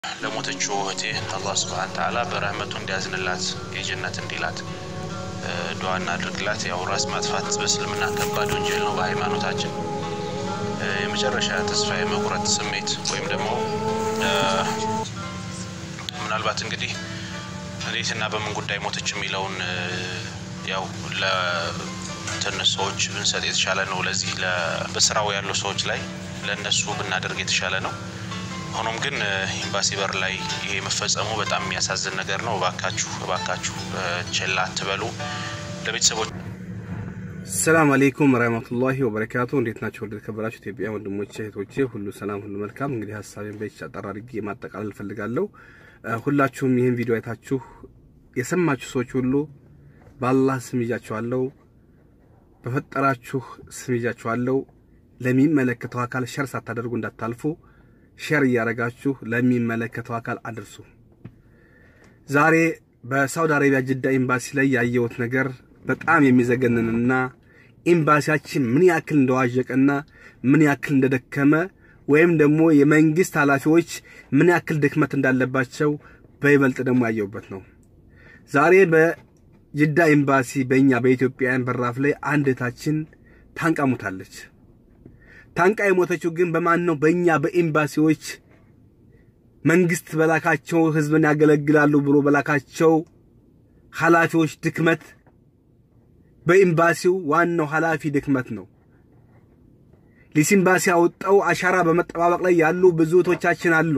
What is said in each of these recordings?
ለሞተችው እህቴ አላህ ስብሐነ ተዓላ በረህመቱ እንዲያዝንላት የጀነት እንዲላት ዱዓ እናድርግላት። ያው ራስ ማጥፋት በእስልምና ከባድ ወንጀል ነው በሃይማኖታችን። የመጨረሻ ተስፋ የመቁረጥ ስሜት ወይም ደግሞ ምናልባት እንግዲህ እንዴትና በምን ጉዳይ ሞተች የሚለውን ያው ለትንሽ ሰዎች ብንሰጥ የተሻለ ነው። ለዚህ በስራው ያሉ ሰዎች ላይ ለእነሱ ብናደርግ የተሻለ ነው። ሆኖም ግን ኤምባሲ በር ላይ ይሄ መፈጸሙ በጣም የሚያሳዝን ነገር ነው። እባካችሁ እባካችሁ ችላ አትበሉ። ለቤተሰቦች ሰላም አሌይኩም ረህመቱላሂ ወበረካቱ። እንዴት ናቸው? ወደ ተከበራችሁ ኢትዮጵያ ወንድሞቼ እህቶቼ፣ ሁሉ ሰላም ሁሉ መልካም። እንግዲህ ሀሳቤን በች አጠር አድርጌ ማጠቃለል እፈልጋለሁ። ሁላችሁም ይህን ቪዲዮ አይታችሁ የሰማችሁ ሰዎች ሁሉ በአላህ ስም ይዣችኋለሁ፣ በፈጠራችሁ ስም ይዣችኋለሁ። ለሚመለከተው አካል ሸር ሳታደርጉ እንዳታልፉ ሼር እያደረጋችሁ ለሚመለከተው አካል አድርሱ። ዛሬ በሳውዲ አረቢያ ጅዳ ኤምባሲ ላይ ያየሁት ነገር በጣም የሚዘገንንና ኤምባሲያችን ምን ያክል እንደዋዠቀና ምን ያክል እንደደከመ ወይም ደግሞ የመንግስት ኃላፊዎች ምን ያክል ድክመት እንዳለባቸው በይበልጥ ደግሞ ያየሁበት ነው። ዛሬ በጅዳ ኤምባሲ በእኛ በኢትዮጵያውያን በራፍ ላይ አንድ እህታችን ታንቃ ሞታለች። ታንቃ የሞተችው ግን በማን ነው? በእኛ በኤምባሲዎች መንግስት በላካቸው ህዝብን ያገለግላሉ ብሎ በላካቸው ኃላፊዎች ድክመት፣ በኤምባሲው ዋናው ኃላፊ ድክመት ነው። ሊስ ኤምባሲ ያወጣው አሻራ በመጠባበቅ ላይ ያሉ ብዙ እህቶቻችን አሉ።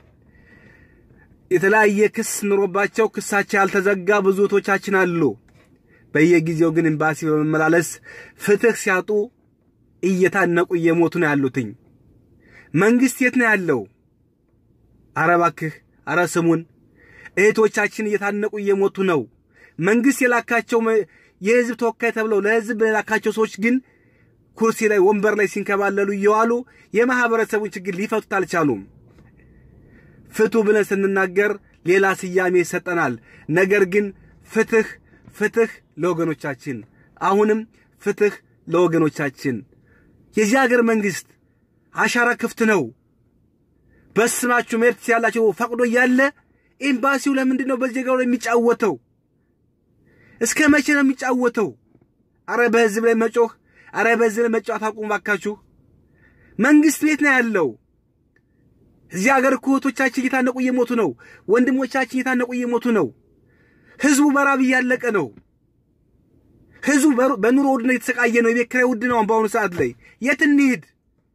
የተለያየ ክስ ኑሮባቸው ክሳቸው ያልተዘጋ ብዙ እህቶቻችን አሉ። በየጊዜው ግን ኤምባሲ በመመላለስ ፍትህ ሲያጡ እየታነቁ እየሞቱ ነው ያሉትኝ። መንግስት የት ነው ያለው? አረ እባክህ፣ አረ ስሙን። እህቶቻችን እየታነቁ እየሞቱ ነው። መንግስት የላካቸው የህዝብ ተወካይ ተብለው ለህዝብ የላካቸው ሰዎች ግን ኩርሲ ላይ ወንበር ላይ ሲንከባለሉ እየዋሉ የማህበረሰቡን ችግር ሊፈቱት አልቻሉም። ፍቱ ብለን ስንናገር ሌላ ስያሜ ይሰጠናል። ነገር ግን ፍትህ ፍትህ ለወገኖቻችን፣ አሁንም ፍትህ ለወገኖቻችን። የዚህ ሀገር መንግስት አሻራ ክፍት ነው። በስማችሁ መሄድ ትችላላችሁ ፈቅዶ እያለ ኤምባሲው ለምንድን ነው በዜጋው ላይ የሚጫወተው? እስከ መቼ ነው የሚጫወተው? አረ በህዝብ ላይ መጮህ፣ አረ በህዝብ ላይ መጫወት አቁሙ ባካችሁ። መንግስት ቤት ነው ያለው። እዚህ ሀገር እኮ እህቶቻችን እየታነቁ እየሞቱ ነው። ወንድሞቻችን እየታነቁ እየሞቱ ነው። ህዝቡ በራብ እያለቀ ነው። ህዝቡ በኑሮ ውድነት የተሰቃየ ነው። የቤት ኪራይ ውድ ነው። በአሁኑ ሰዓት ላይ የት እንሂድ?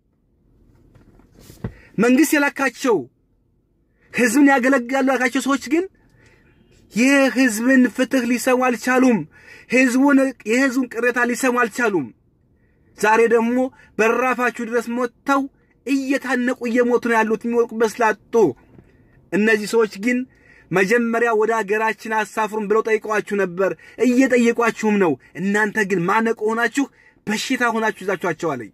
መንግስት የላካቸው ህዝብን ያገለግላሉ ያላካቸው ሰዎች ግን የህዝብን ፍትህ ሊሰሙ አልቻሉም። ህዝቡን የህዝቡን ቅሬታ ሊሰሙ አልቻሉም። ዛሬ ደግሞ በራፋችሁ ድረስ ሞተው እየታነቁ እየሞቱ ነው ያሉት የሚወርቁበት ስላጡ። እነዚህ ሰዎች ግን መጀመሪያ ወደ ሀገራችን አሳፍሩን ብለው ጠይቀዋችሁ ነበር፣ እየጠየቋችሁም ነው። እናንተ ግን ማነቆ ሆናችሁ በሽታ ሆናችሁ ይዛችኋቸዋለኝ።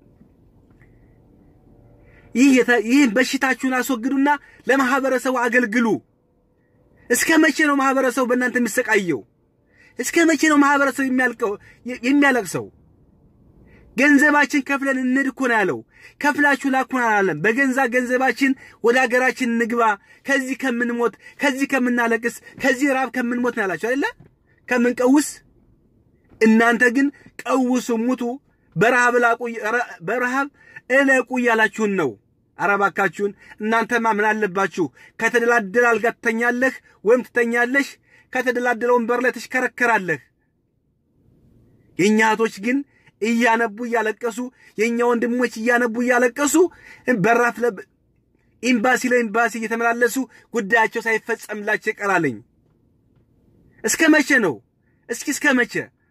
ይህን በሽታችሁን አስወግዱና ለማህበረሰቡ አገልግሉ። እስከ መቼ ነው ማህበረሰቡ በእናንተ የሚሰቃየው? እስከ መቼ ነው ማህበረሰቡ የሚያለቅሰው? ገንዘባችን ከፍለን እንሂድ እኮ ነው ያለው። ከፍላችሁ ላኩን አላለም። በገንዛ ገንዘባችን ወደ ሀገራችን እንግባ፣ ከዚህ ከምንሞት፣ ከዚህ ከምናለቅስ፣ ከዚህ ራብ ከምንሞት ነው ያላችሁ አይደለ? ከምንቀውስ። እናንተ ግን ቀውሱ፣ ሙቱ፣ በረሃብ ላቁ፣ በረሃብ እለቁ እያላችሁን ነው። ኧረ እባካችሁን እናንተማ ምን አለባችሁ? ከተደላደለ አልጋ ትተኛለህ ወይም ትተኛለሽ፣ ከተደላደለ ወንበር ላይ ትሽከረከራለህ። የእኛ እህቶች ግን እያነቡ እያለቀሱ የእኛ ወንድሞች እያነቡ እያለቀሱ በራፍ ኤምባሲ ለኤምባሲ እየተመላለሱ ጉዳያቸው ሳይፈጸምላቸው ይቀራለኝ። እስከ መቼ ነው? እስኪ እስከ መቼ?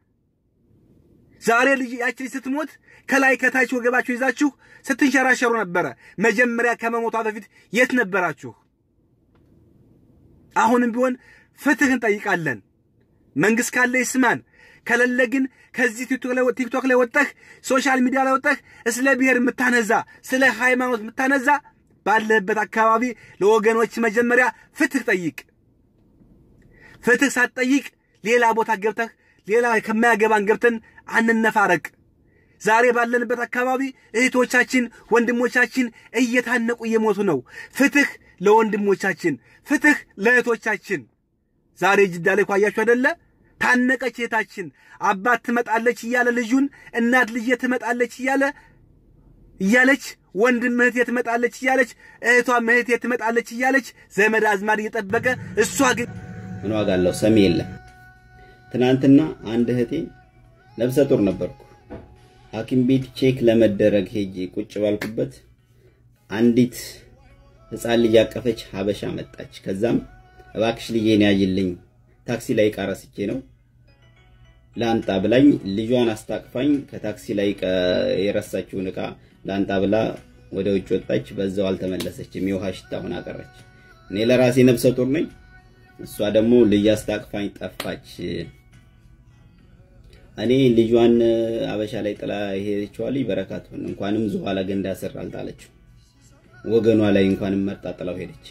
ዛሬ ልጅ ያች ልጅ ስትሞት ከላይ ከታች ወገባችሁ ይዛችሁ ስትንሸራሸሩ ነበረ። መጀመሪያ ከመሞቷ በፊት የት ነበራችሁ? አሁንም ቢሆን ፍትህ እንጠይቃለን። መንግስት ካለ ይስማን፣ ከሌለ ግን ከዚህ ቲክቶክ ላይ ወጠህ ሶሻል ሚዲያ ላይ ወጠህ ስለ ብሔር የምታነዛ ስለ ሃይማኖት የምታነዛ ባለህበት አካባቢ ለወገኖች መጀመሪያ ፍትህ ጠይቅ። ፍትህ ሳትጠይቅ ሌላ ቦታ ገብተህ ሌላ ከማያገባን ገብተን አንነፋረቅ። ዛሬ ባለንበት አካባቢ እህቶቻችን፣ ወንድሞቻችን እየታነቁ እየሞቱ ነው። ፍትህ ለወንድሞቻችን፣ ፍትህ ለእህቶቻችን። ዛሬ ጅዳ ላይ ኳያችሁ አይደለ? ታነቀች እህታችን። አባት ትመጣለች እያለ ልጁን እናት ልጄ ትመጣለች እያለ እያለች ወንድም እህቴ ትመጣለች እያለች እህቷም እህቴ ትመጣለች እያለች ዘመድ አዝማድ እየጠበቀ እሷ ግን ምን ዋጋ አለው? ሰሚ የለም። ትናንትና አንድ እህቴ ነፍሰ ጡር ነበርኩ። ሐኪም ቤት ቼክ ለመደረግ ሄጄ ቁጭ ባልኩበት አንዲት ህፃን ልጅ ያቀፈች ሀበሻ መጣች። ከዛም እባክሽ ልጄን ያዥልኝ ታክሲ ላይ ዕቃ ረስቼ ነው ላንጣ ብላኝ ልጇን አስታቅፋኝ ከታክሲ ላይ የረሳችውን ዕቃ ላንጣ ብላ ወደ ውጭ ወጣች። በዛው አልተመለሰችም። የውሃ ሽታ ሆና ቀረች። እኔ ለራሴ ነፍሰ ጡር ነኝ። እሷ ደግሞ ልጅ አስታቅፋኝ ጠፋች። እኔ ልጇን አበሻ ላይ ጥላ ሄደችዋ ልጅ በረካት ሆነ። እንኳንም ዝኋላ ገንዳ ስር አልጣለችው፣ ወገኗ ላይ እንኳንም መርጣ ጥላው ሄደች።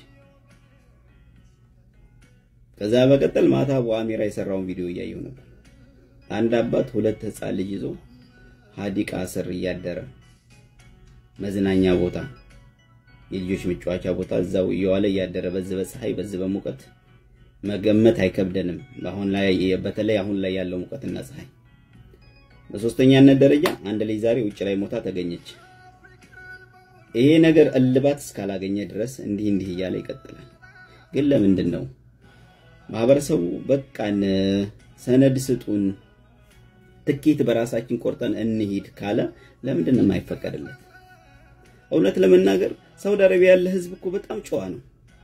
ከዛ በቀጠል ማታ በአሚራ የሰራውን ቪዲዮ እያየሁ ነበር። አንድ አባት ሁለት ህፃን ልጅ ይዞ ሀዲቃ ስር እያደረ መዝናኛ ቦታ፣ የልጆች መጫወቻ ቦታ እዛው እየዋለ እያደረ በዚህ በፀሐይ በዚህ በሙቀት መገመት አይከብደንም። አሁን ላይ በተለይ አሁን ላይ ያለው ሙቀትና ፀሐይ። በሶስተኛነት ደረጃ አንድ ልጅ ዛሬ ውጭ ላይ ሞታ ተገኘች። ይሄ ነገር እልባት እስካላገኘ ድረስ እንዲህ እንዲህ እያለ ይቀጥላል። ግን ለምንድን ነው ማህበረሰቡ በቃን ሰነድ ስጡን ትኬት በራሳችን ቆርጠን እንሂድ ካለ ለምንድን ነው የማይፈቀድለት? እውነት ለመናገር ሳውዲ አረቢያ ያለ ህዝብ እኮ በጣም ጨዋ ነው።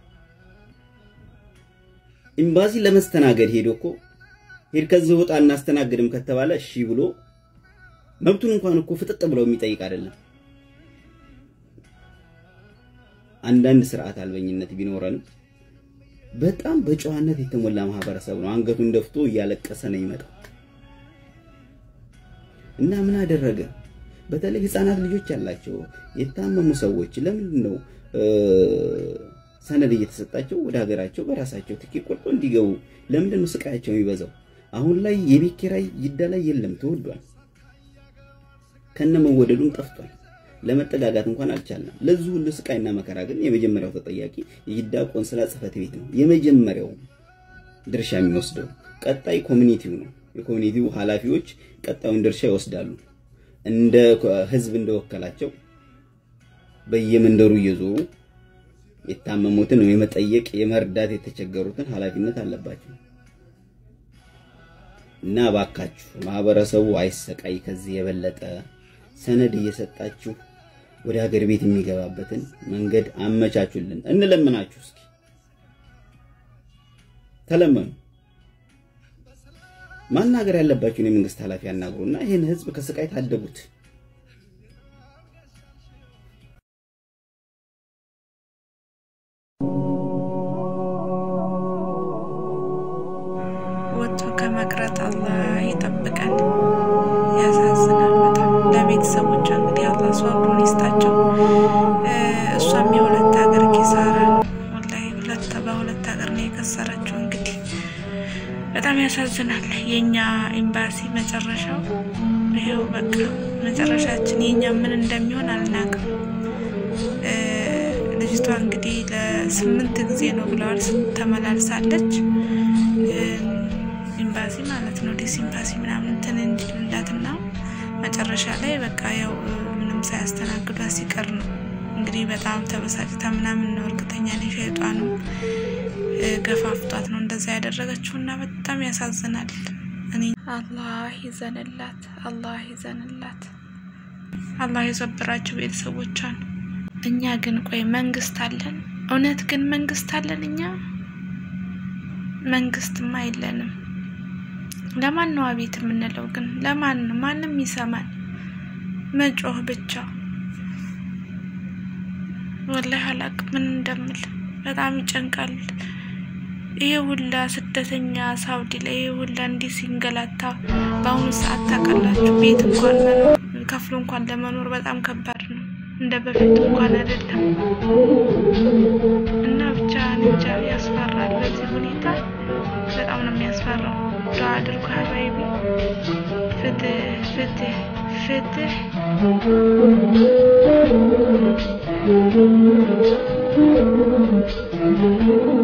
ኤምባሲ ለመስተናገድ ሄዶ እኮ ሄድ ከዚህ ወጣ እናስተናግድም ከተባለ እሺ ብሎ መብቱን እንኳን እኮ ፍጥጥ ብለው የሚጠይቅ አይደለም። አንዳንድ ስርዓት አልበኝነት ቢኖረንም በጣም በጨዋነት የተሞላ ማህበረሰብ ነው። አንገቱን ደፍቶ እያለቀሰ ነው የሚመጣው። እና ምን አደረገ? በተለይ ህፃናት ልጆች ያላቸው የታመሙ ሰዎች ለምንድን ነው ሰነድ እየተሰጣቸው ወደ ሀገራቸው በራሳቸው ትኬት ቆርጦ እንዲገቡ ለምንድን ነው ስቃያቸው የሚበዛው? አሁን ላይ የቤት ኪራይ ጅዳ ላይ የለም፣ ተወዷል። ከነ መወደዱም ጠፍቷል። ለመጠጋጋት እንኳን አልቻለም። ለዚህ ሁሉ ስቃይና መከራ ግን የመጀመሪያው ተጠያቂ የጅዳ ቆንስላ ጽህፈት ቤት ነው። የመጀመሪያው ድርሻ የሚወስደው ቀጣይ ኮሚኒቲው ነው። የኮሚኒቲው ኃላፊዎች ቀጣዩን ድርሻ ይወስዳሉ። እንደ ህዝብ እንደወከላቸው በየመንደሩ እየዞሩ የታመሙትን የመጠየቅ የመርዳት የተቸገሩትን ኃላፊነት አለባቸው። እና እባካችሁ ማህበረሰቡ አይሰቃይ። ከዚህ የበለጠ ሰነድ እየሰጣችሁ ወደ ሀገር ቤት የሚገባበትን መንገድ አመቻቹልን፣ እንለምናችሁ። እስኪ ተለመኑ። ማናገር ያለባችሁን የመንግስት ኃላፊ ያናግሩና ይህን ህዝብ ከስቃይ ታደጉት። ወጥቶ ከመቅረት አላህ ይጠብቀን። ያሳዝናል በጣም ለቤተሰቦቿ እንግዲህ አላህ ሷብሩን ይስጣቸው። እሷም የሁለት ሀገር ኪሳራ ወላሂ ሁለት በሁለት ሀገር ነው የከሰረችው። እንግዲህ በጣም ያሳዝናል። የኛ ኤምባሲ መጨረሻው ይሄው በቃ መጨረሻችን የኛ ምን እንደሚሆን አልናቅም። ልጅቷ እንግዲህ ለስምንት ጊዜ ነው ብለዋል ተመላልሳለች። ኤምባሲ ማለት ነው ዲስ ኤምባሲ ምናምን እንትን እንዲሉላትና መጨረሻ ላይ በቃ ያው ምንም ሳያስተናግዷት ሲቀር ነው እንግዲህ በጣም ተበሳጭታ ምናምን ነው እርግጠኛ ነኝ ሸይጧኑ ገፋፍቷት ነው እንደዛ ያደረገችው እና በጣም ያሳዝናል። እኔ አላህ ይዘንላት፣ አላህ ይዘንላት፣ አላህ የሰብራቸው ቤተሰቦቿን። እኛ ግን ቆይ መንግስት አለን? እውነት ግን መንግስት አለን? እኛ መንግስትማ የለንም። ለማን ነው አቤት የምንለው? ግን ለማን ነው? ማንም ይሰማል። መጮህ ብቻ። ወላሂ አላቅም ምን እንደምል። በጣም ይጨንቃል። ይሄ ሁላ ስደተኛ ሳውዲ ላይ ይሄ ሁላ እንዲህ ሲንገላታ በአሁኑ ሰዓት ታውቃላችሁ፣ ቤት እንኳን መኖር ከፍሎ እንኳን ለመኖር በጣም ከባድ ነው። እንደ በፊቱ እንኳን አይደለም እና ብቻ እንጃ ያስፈራል። በዚህ ሁኔታ በጣም ነው የሚያስፈራው። ዱዓ አድርጉ ሀባይቢ። ፍትህ ፍትህ ፍትህ Thank you.